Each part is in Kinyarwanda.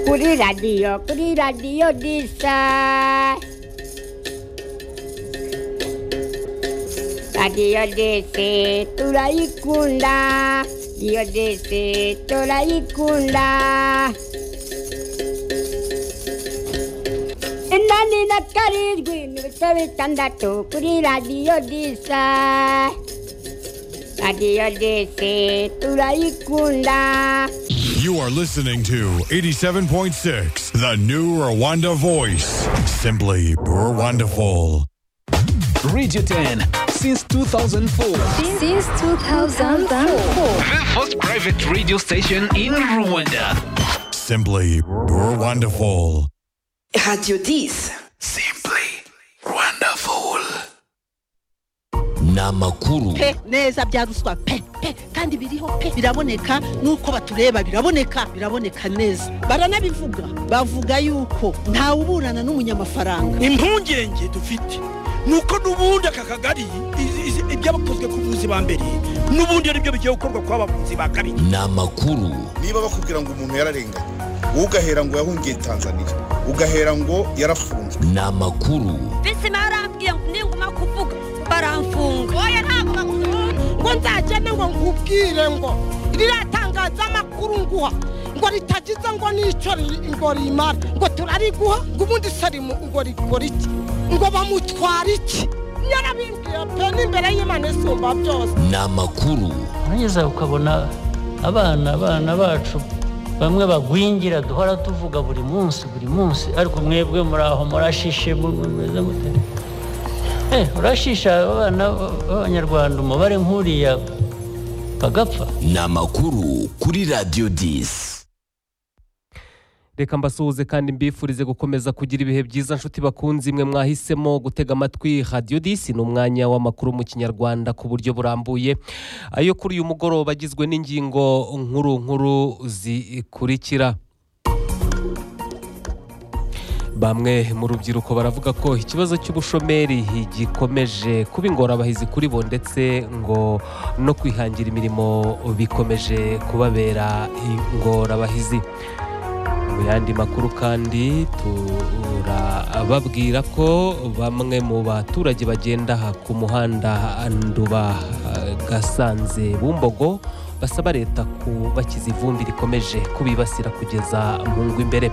Kuri radio, kuri radio disa. Radio dese turayikunda. Radio dese turayikunda. inani na karindwi n'ibice bitandatu kuri radiyo disa radiyo dise turayikunda You are listening to 87.6, the new Rwanda voice. Simply Rwandaful. Radio 10 since 2004. Since 2004. The first private radio station in Rwanda. Simply Rwandaful. Radio 10. Simply wonderful. Ni amakuru pe neza bya ruswa pe pe kandi biriho pe biraboneka nuko batureba biraboneka biraboneka neza baranabivuga bavuga yuko ntawe uburana n'umunyamafaranga impungenge dufite nuko n'ubundi aka kagari izi- izi- ibyabakozwe ku buvuzi ba mbere n'ubundi ari byo bigiye gukorwa ku bavuzi ba kabiri ni amakuru niba bakubwira ngo umuntu yararenganye wowe ugahera ngo yahungiye tanzania ugahera ngo yarafunzwe ni amakuru bisi barambwiye ngo ninguma kuvuga baramfunga oya ntabwo bakunda ngo nzagende ngo nkubwire ngo riratangaza amakuru nguha ngo ritagize ngo n'icyo ri- ngo rimara ngo turariguha ngo ubundi sarimu ngo rikora iki ngo bamutwara iki yarabimbwiye pe n'imbere y'imana isumba byose ni amakuru nugeza ukabona abana abana bacu bamwe bagwingira duhora tuvuga buri munsi buri munsi ariko mwebwe muri aho murashishe mu- mu- mumeze mute Eh, urashisha abana b'abanyarwanda umubare nk'uriya bagapfa ni amakuru kuri Radio 10. reka mbasuhuze kandi mbifurize gukomeza kugira ibihe byiza nshuti bakunze imwe mwahisemo gutega amatwi radiyo disi ni umwanya w'amakuru mu kinyarwanda ku buryo burambuye ayo kuri uyu mugoroba agizwe n'ingingo nkuru nkuru zikurikira bamwe mu rubyiruko baravuga ko ikibazo cy'ubushomeri gikomeje kuba ingorabahizi kuri bo ndetse ngo no kwihangira imirimo bikomeje kubabera ingorabahizi mu yandi makuru kandi turababwira ko bamwe mu baturage bagenda aha ku muhanda nduba eh, gasanze bumbogo basaba leta kubakiza ivumbi rikomeje kubibasira kugeza mu ngo imbere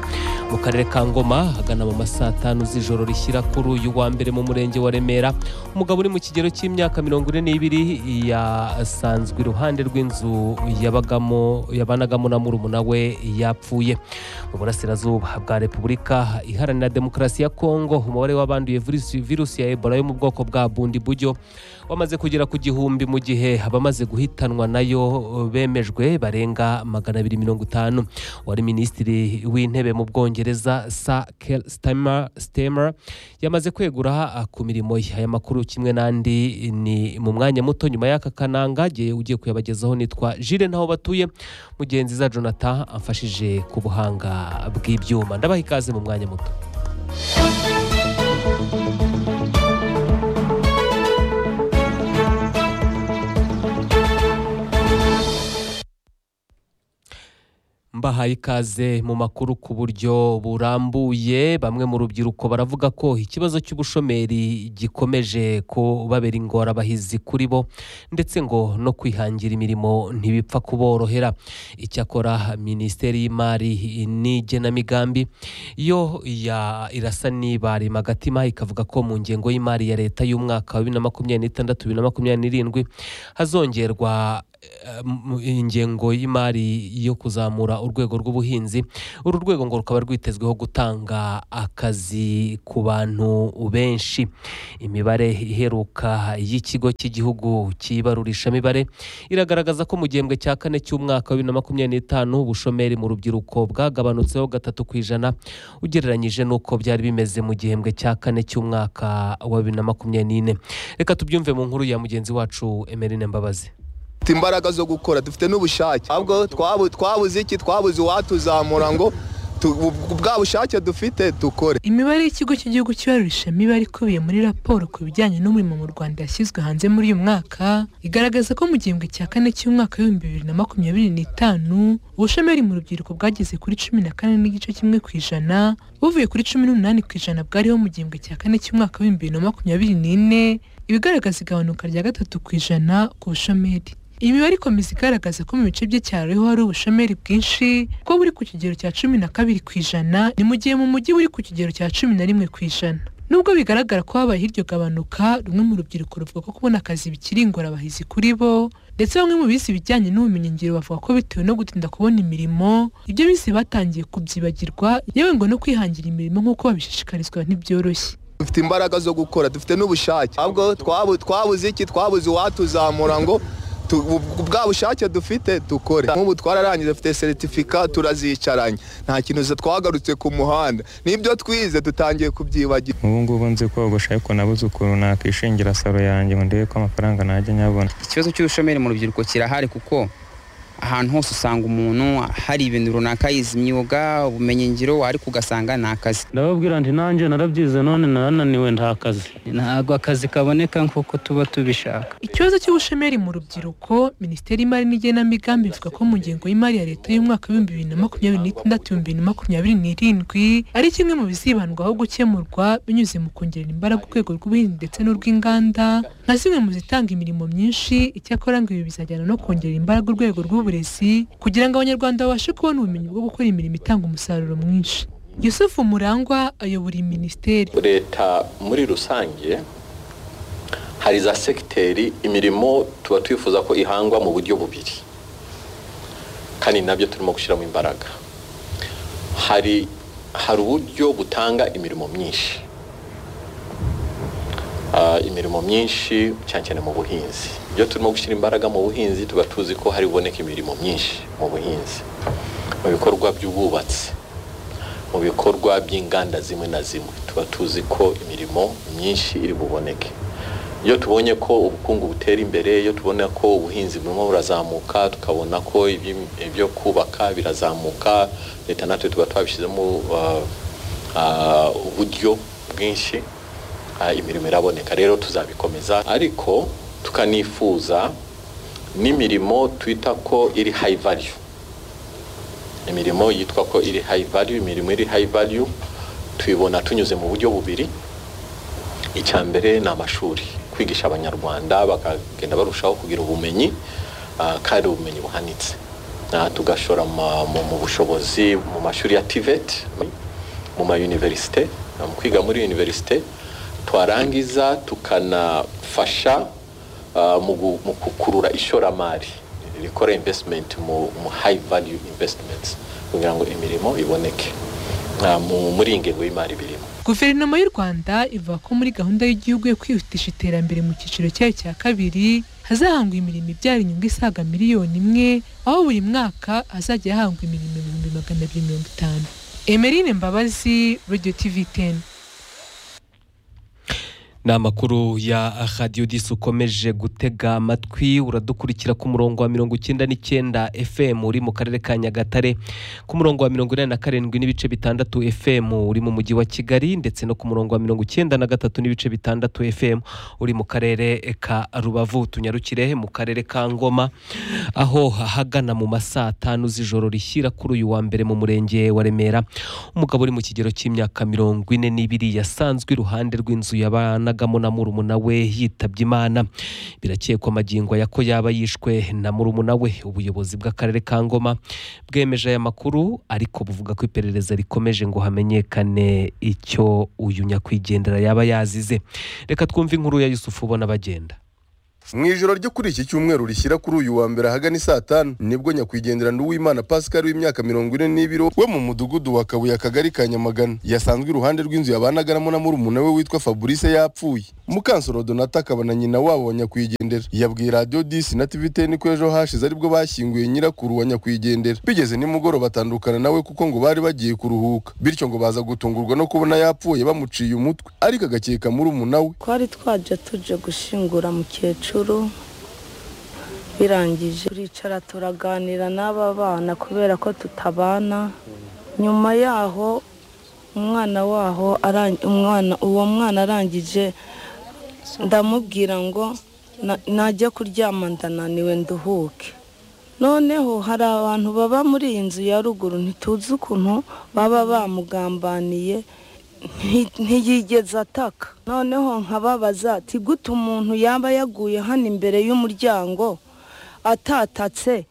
mu karere ka ngoma hagana mu masaa tanu z'ijoro rishyira kuri uyu wa mbere mu murenge wa remera umugabo uri mu kigero cy'imyaka mirongo ine n'ibiri yasanzwe iruhande rw'inzu yabagamo yabanagamo na murumuna we yapfuye mu burasirazuba bwa repubulika iharanira demokarasi ya kongo umubare w'abanduye virusi, virusi ya ebola yo mu bwoko bwa bundi buryo wamaze kugera ku gihumbi mu gihe abamaze guhitanwa nayo bemejwe barenga magana abiri mirongo itanu wari minisitiri w'intebe mu bwongereza sa stemmer yamaze kwegura ah, ku mirimo ye aya makuru kimwe n'andi ni mu mwanya muto nyuma y'aka kananga gihe ugiye kuyabagezaho nitwa jire ntaho batuye mugenzi za jonathan amfashije ku buhanga bw'ibyuma ndabaha ikaze mu mwanya muto mbahaye ikaze mu makuru ku buryo burambuye bamwe mu rubyiruko baravuga ko ikibazo cy'ubushomeri gikomeje kubabera ingorabahizi kuri bo ndetse ngo no kwihangira imirimo ntibipfa kuborohera icyakora minisiteri y'imari n'igenamigambi yo ya irasa nibarima agatima ikavuga ko mu ngengo y'imari ya leta y'umwaka wa bibiri na makumyabiri n'itandatu bibiri na makumyabiri n'irindwi hazongerwa eh, mu- ingengo y'imari yo kuzamura urwego rw'ubuhinzi uru rwego ngo rukaba rwitezweho gutanga akazi ku bantu benshi imibare iheruka y'ikigo cy'igihugu cy'ibarurishamibare iragaragaza ko mu gihembwe cya kane cy'umwaka wa bibiri na makumyabiri n'itanu ubushomeri mu rubyiruko bwagabanutseho gatatu ku ijana ugereranyije n'uko byari bimeze mu gihembwe cya kane cy'umwaka wa bibiri na makumyabiri n'ine reka tubyumve mu nkuru ya mugenzi wacu emerine mbabazi dufite imbaraga zo gukora dufite n'ubushake ahubwo twabu- twabuze iki twabuze uwatuzamura ngo bwa bushake dufite dukore imibare y'ikigo cy'igihugu cy'ibarurisha mibare ikubiye muri raporo ku bijyanye n'umurimo mu rwanda yashyizwe hanze muri uyu mwaka igaragaza ko mu gihembwe cya kane cy'umwaka w'ibihumbi bibiri na makumyabiri n'itanu ubushomeri mu rubyiruko bwageze kuri cumi na kane n'igice kimwe ku ijana buvuye kuri cumi n'umunani ku ijana bwariho mu gihembwe cya kane cy'umwaka w'ibihumbi bibiri na makumyabiri n'ine ibigaragaza igabanuka rya gatatu ku ijana ku bushomeri iyi mibare ikomeza igaragaza ko mu bice by'icyaro ariho hari ubushomeri bwinshi ko buri ku kigero cya cumi na kabiri ku ijana ni mu gihe mu mujyi buri ku kigero cya cumi na rimwe ku ijana nubwo bigaragara ko habaye iryo gabanuka rumwe mu rubyiruko ruvuga ko kubona akazi bikiri ingorabahizi kuri bo ndetse bamwe mu bize ibijyanye n'ubumenyingiro bavuga ko bitewe no gutinda kubona imirimo ibyo bize batangiye kubyibagirwa yewe ngo no kwihangira imirimo nk'uko babishishikarizwa ntibyoroshye dufite imbaraga zo gukora dufite n'ubushake ahubwo twabu- twabuze iki twabuze uwatuzamura ngo tu- bu- bwa bushake dufite dukore nk'ubu twararangije dufite seritifika turazicaranye nta kintu za- twagarutse ku muhanda n'ibyo twize dutangiye kubyibagira ubu ngubu nzi kogosha ariko nabuze ukuntu nakishingira salo yanjye ngo ndebe ko amafaranga najya nyabona ikibazo cy'ubushomeri mu rubyiruko kirahari kuko ahantu hose usanga umuntu hari ibintu runaka yize imyuga ubumenyingiro ariko ugasanga ni akazi ndababwira nti nanjye narabyize none narananiwe nta kazi ntabwo akazi kaboneka nk'uko tuba tubishaka Ikibazo cy'ubushomeri mu rubyiruko, Minisiteri y'Imari n'Igenamigambi ivuga ko mu ngengo y'imari ya Leta y'umwaka w'ibihumbi bibiri na makumyabiri n'itandatu bibiri na makumyabiri n'irindwi ari kimwe mu bizibandwaho gukemurwa binyuze mu kongerera imbaraga urwego rw'ubuhinzi ndetse n'urw'inganda nka zimwe mu zitanga imirimo myinshi icyakora ngo ibi bizajyana no kongerera imbaraga urwego rw'uburezi kugira ngo Abanyarwanda babashe kubona ubumenyi bwo gukora imirimo itanga umusaruro mwinshi Yusufu Murangwa ayobora iyi minisiteri leta muri rusange hari za segiteri imirimo tuba twifuza ko ihangwa mu buryo bubiri kandi nabyo turimo gushyiramo imbaraga hari hari uburyo butanga imirimo myinshi Ah, imirimo myinshi cyane cyane mu buhinzi iyo turimo gushyira imbaraga mu buhinzi tuba tuzi ko hari buboneka imirimo myinshi mu buhinzi mu bikorwa by'ubwubatsi mu bikorwa by'inganda zimwe na zimwe tuba tuzi ko imirimo myinshi iri buboneke iyo tubonye ko ubukungu butera imbere iyo tubona ko ubuhinzi burimo burazamuka tukabona ko iby'im- ibyo kubaka birazamuka leta natwe tuba twabishyizemo ah, ah, uburyo bwinshi ah, imirimo iraboneka rero tuzabikomeza ariko tukanifuza n'imirimo twita ko iri hayi valiyu imirimo yitwa ko iri hayi valiyu imirimo iri hayi valiyu tuyibona tunyuze mu buryo bubiri icya mbere ni amashuri kwigisha abanyarwanda bakagenda barushaho kugira ubumenyi ah, kandi ubumenyi buhanitse Ah, tugashora ma- mu mu bushobozi mu mashuri ya tiveti mu mayuniverisite ah, mu kwiga muri yuniverisite twarangiza tukanafasha ah, mu gu- mu gukurura ishoramari rikora investment mu mu high value investments kugira ngo imirimo iboneke Ah, mu- muri iyi ngengo y'imari birimo Guverinoma y'u Rwanda ivuga ko muri gahunda y'igihugu yo kwihutisha iterambere mu cyiciro cyayo cya kabiri hazahangwa imirimo ibyara inyungu isaga miliyoni imwe aho buri mwaka hazajya hahangwa imirimo ibihumbi magana abiri mirongo itanu Emerine Mbabazi Radio TV 10 ni amakuru ya radiyo disi ukomeje gutega amatwi uradukurikira ku murongo wa mirongo icyenda n'icyenda fm uri mu karere ka nyagatare ku murongo wa mirongo inani na karindwi n'ibice bitandatu fm uri mu mujyi wa kigali ndetse no ku murongo wa mirongo icyenda na gatatu n'ibice bitandatu fm uri mu karere ka rubavu tunyarukire mu karere ka ngoma aho ahagana mu ma saa tanu z'ijoro rishyira kuri uyu wa mbere mu murenge wa remera umugabo uri mu kigero cy'imyaka mirongo ine n'ibiri yasanzwe iruhande rw'inzu yabanagamo na murumuna we yitabye imana birakekwa amagingo aya ko yaba yishwe na murumuna we ubuyobozi bw'akarere ka ngoma bwemeje aya makuru ariko buvuga ko iperereza rikomeje ngo hamenyekane icyo uyu nyakwigendera yaba yazize reka twumve inkuru ya yusufu ubona bagenda mu ijoro ryo kuri iki cyumweru rishyira kuri uyu wa mbere ahagana saa tanu nibwo nyakwigendera nduwimana pascal w'imyaka mirongo ine n'ibiri we mu mudugudu wa kabuye akagari ka nyamagana yasanzwe iruhande rw'inzu yabanagaramo na murumuna we witwa fabrice yapfuye mukansoro donata akaba na nyina wabo wa nyakwigendera yabwiye radiyo disi na tv teni ko ejo hashize aribwo bashyinguye nyirakuru wa nyakwigendera bigeze nimugoroba batandukana nawe kuko ngo bari bagiye kuruhuka bityo ngo baza gutungurwa no kubona yapfuye bamuciye umutwe ariko agakeka murumuna we twari twajya tuje gushingura mukecuru birangije turicara turaganira n'aba bana kubera ko tutabana nyuma yaho umwana waho aran- umwana uwo mwana arangije ndamubwira ngo "Na- najya kuryama ndananiwe nduhuke noneho hari abantu baba muri iyi nzu ya ruguru ntituzi ukuntu baba bamugambaniye nti- ntiyigeze ataka noneho nkababaza ati gute umuntu yaba yaguye hano imbere y'umuryango atatatse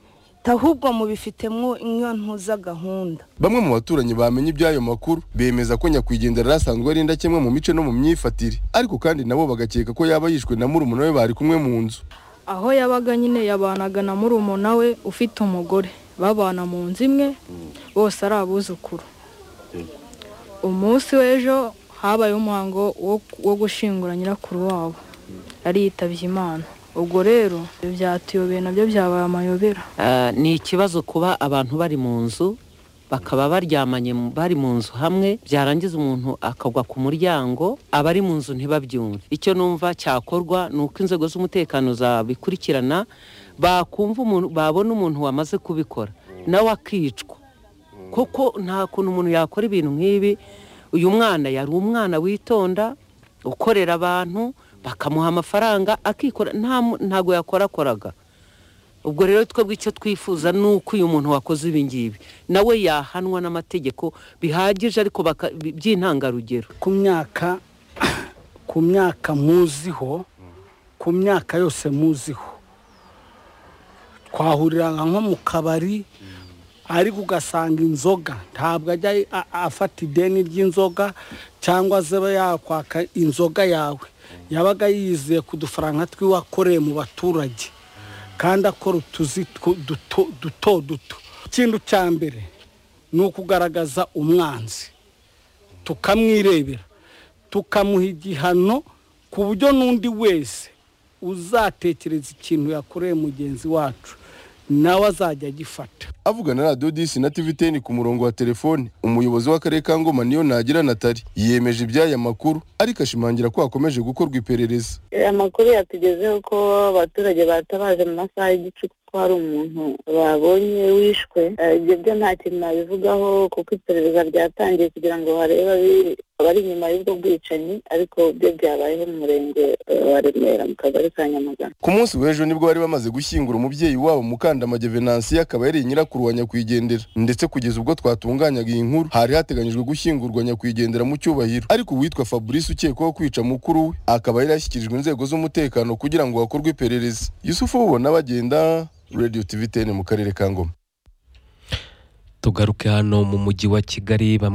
ahubwo mubifitemo iyo ntuza gahunda Bamwe mu baturanyi bamenye iby'ayo makuru bemeza ko nyakwigendera yari ari indakemwa mu mico no mu myifatire ariko kandi nabo bagakeka ko yaba yishwe na murumuna we bari kumwe mu nzu aho yabaga nyine yabanaga na murumuna we ufite umugore babana mu nzu imwe bose ari abuzukuru umunsi w'ejo habayeho umuhango wo- wo gushingura nyirakuru wabo ariyitabye imana ubwo rero ibyo byatuyobeye nabyo byabaye amayobera Ah, ni ikibazo kuba abantu bari mu nzu bakaba baryamanye mu- bari mu nzu hamwe byarangiza umuntu akagwa ku muryango abari mu nzu ntibabyumve icyo numva cyakorwa ni uko inzego z'umutekano zabikurikirana bakumva umuntu babona umuntu wamaze kubikora nawe akicwa kuko nta kuntu umuntu yakora ibintu nk'ibi uyu mwana yari umwana witonda ukorera abantu bakamuha amafaranga akikora nta mu- ntago yakorakoraga ubwo rero twebwe icyo twifuza ni uko uyu muntu wakoze ibi ngibi nawe yahanwa n'amategeko bihagije ariko baka- bi- by'intangarugero ku myaka ku myaka muziho ku myaka yose muziho twahuriraga nko mu kabari ariko ugasanga inzoga ntabwo ajya a- afata ideni ry'inzoga cyangwa se aba yakwaka inzoga yawe yabaga yizeye ku dufaranga twiwakoreye mu baturage kandi akora utuzi tw- duto duto duto ikindi cya mbere ni ukugaragaza umwanzi tukamwirebera tukamuha igihano ku buryo n'undi wese uzatekereza ikintu yakoreye mugenzi wacu nawe azajya agifata avugana na radiyo disi na tivi teni ku murongo wa telefoni umuyobozi w'akarere ka ngoma niyo nagira natali yemeje iby'aya makuru ariko ashimangira ko hakomeje gukorwa iperereza amakuru yatugezeho ko abaturage batabaje mu masaha y'igicuku ko hari umuntu babonye wishwe Eh, ibyo byo nta kintu nabivugaho kuko iperereza ryatangiye kugira ngo barebe abi- abari inyuma y'ubwo bwicanyi ariko byo byabayeho mu murenge eh, wa remera mu kagari ka nyamagana ku munsi w'ejo nibwo bari bamaze gushyingura umubyeyi wabo mukandamage venansiya akaba yari nyirakuru wa nyakwigendera ndetse kugeza ubwo twatunganyaga iyi nkuru hari hateganyijwe gushyingurwa nyakwigendera mu cyubahiro ariko uwitwa fabrice ukekwaho kwica mukuru we akaba yari yashyikirijwe inzego z'umutekano kugira ngo hakorwe iperereza yusufu bubona bagenda radio tv 10 mu karere ka ngoma tugaruke hano mu mujyi wa kigali bamwe